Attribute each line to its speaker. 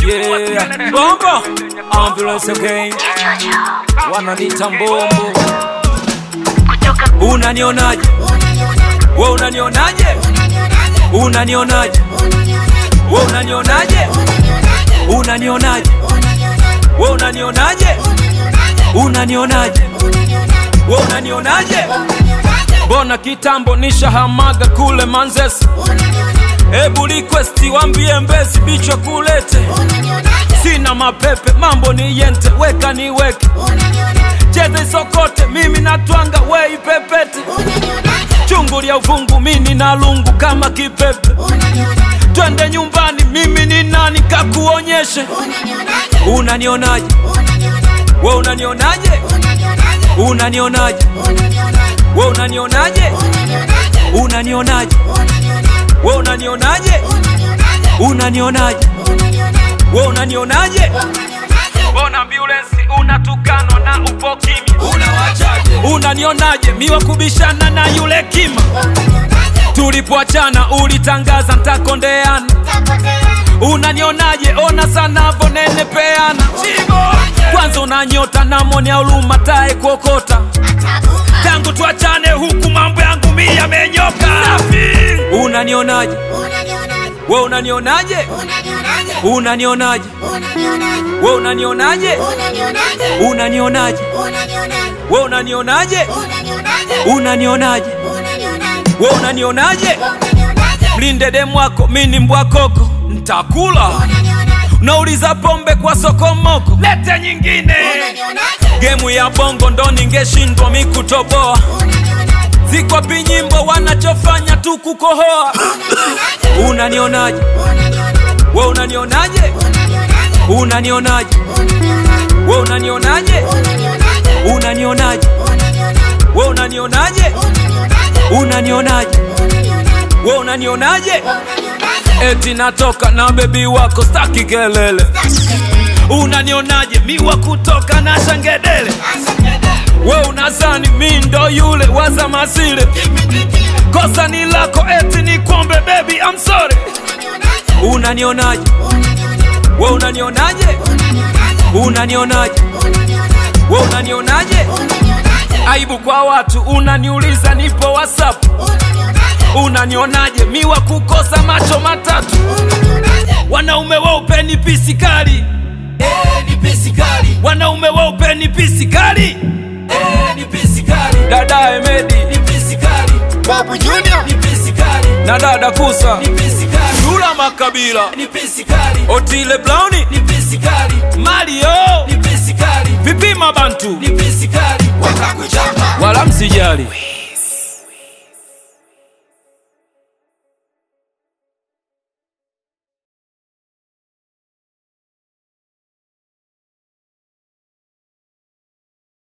Speaker 1: Yeah, bombo ambulance again, wananita mbombo. Unanionaje? We unanionaje? Unanionaje? We unanionaje? Unanionaje? We unanionaje? Unanionaje? We unanionaje? Mbona kitambo nishahamaga kule Manzese, ebu request wambie Mbezi bicho kulete, sina mapepe, mambo ni yente, weka niweke, cheza isokote, mimi natwanga, we ipepete, chungu lya uvungu, mini na lungu kama kipepe, twende nyumbani, mimi ni nani kakuonyeshe, unanionaje? We unanionaje? Unanionaje? We unanionaje? Unanionaje? We unanionaje? Unanionaje? We unanionaje? Mbona ambulance unatukanwa na upo kimya? Unawachaje? Unanionaje? Miwa kubishana na yule kima. Tulipoachana ulitangaza ntakondeana. Unanionaje? Ona sanavo nene peana. Kwanza unanyota na moni ya uluma tae kuokota. Tangu tuachane huku mambo yangu mi yamenyoka. Unanionaje? We unanionaje? Unanionaje? We unanionaje? Unanionaje? We unanionaje? Unanionaje? We unanionaje? Mlinde demu wako, mi ni mbwakoko, ntakula. Nauliza pombe kwa sokomoko, lete nyingine. Gemu ya bongo ndo ningeshindwa mi kutoboa, zikwapi nyimbo wanachofanya tu kukohoa. Unanionaje? We unanionaje? Unanionaje? We unanionaje? Unanionaje? We unanionaje? Unanionaje? We unanionaje? Eti natoka na bebi wako staki kelele. Unanionaje? Miwa kutoka na shangedele. We unazani mi ndo yule waza masile. Kosa ni lako eti ni kwombe baby I'm sorry. Unanionaje? We unanionaje? Unanionaje? We unanionaje? Aibu kwa watu unaniuliza nipo WhatsApp. Unanionaje? Miwa kukosa macho matatu. Wanaume weupe ni pisi kali.
Speaker 2: Eh, ni pisi kali.
Speaker 1: Wanaume weupe ni pisi kali.
Speaker 2: Eh, ni pisi kali.
Speaker 1: Dada Emedi
Speaker 2: Ni pisi kali.
Speaker 3: Babu Junior.
Speaker 2: Ni pisi kali.
Speaker 1: na dada Kusa,
Speaker 2: Ni pisi kali.
Speaker 1: Dula Makabila,
Speaker 2: Ni pisi kali.
Speaker 1: Otile Browni,
Speaker 2: Ni pisi kali.
Speaker 1: Mario,
Speaker 2: Ni pisi kali.
Speaker 1: Vipima Bantu,
Speaker 2: Ni pisi kali. Wakakuchapa.
Speaker 1: wala msijali.